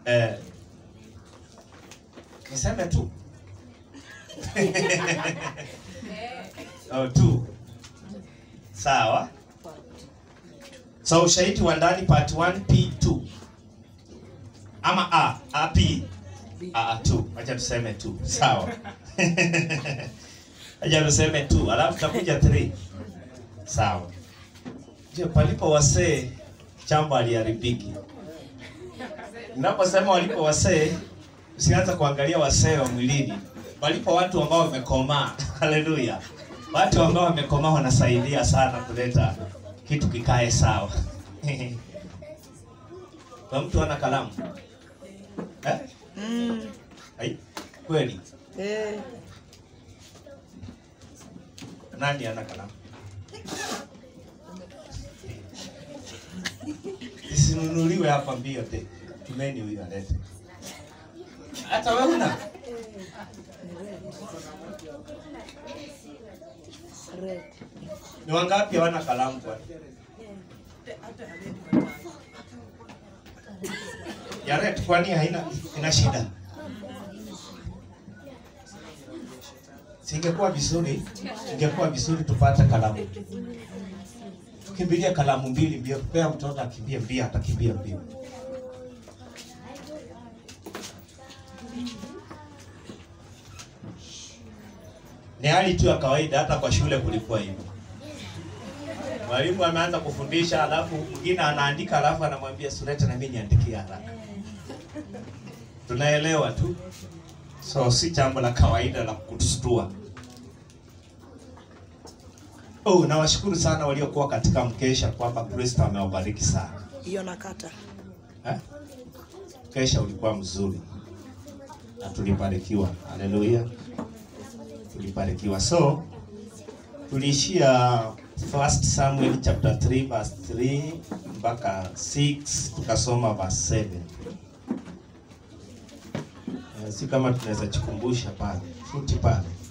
eh, niseme tu oh, tu sawa so ushahidi wa ndani part 1 p2 ama a a p a a tu acha tuseme tu sawa acha tuseme tu alafu takuja 3 sawa je palipo wasee chambo aliharibiki Ninaposema walipo wasee, usianze kuangalia wasee wa mwilini. Walipo watu ambao wamekomaa. Haleluya. Watu ambao wamekomaa wanasaidia sana kuleta kitu kikae sawa. Kwa mtu ana kalamu. Eh? Mm. Ai, kweli. Eh. Nani ana kalamu? Isinunuliwe hapa mbio te. Tumeni huyu alete. Hata wewe una? Red. Ni wangapi hawana kalamu kwa? Ya red kwani haina ina shida? Singekuwa vizuri, ingekuwa vizuri tupate kalamu. Tukimbilia kalamu mbili mbio, pea mtoto akimbie mbio, atakimbia mbio. Ni hali tu ya kawaida, hata kwa shule kulikuwa hivyo. Mwalimu ameanza kufundisha, alafu mwingine anaandika, alafu anamwambia Suleta, na mimi niandikie haraka. Tunaelewa tu, so si jambo la kawaida la kutustua. Oh, nawashukuru sana waliokuwa katika mkesha kwamba Kristo amewabariki sana. Hiyo nakata. Eh? Mkesha ulikuwa mzuri na tulibarikiwa. Haleluya, tulibarikiwa. So tuliishia First Samuel chapter 3 verse 3 mpaka 6 tukasoma verse 7. Eh, si kama tunaweza chikumbusha pale futi pale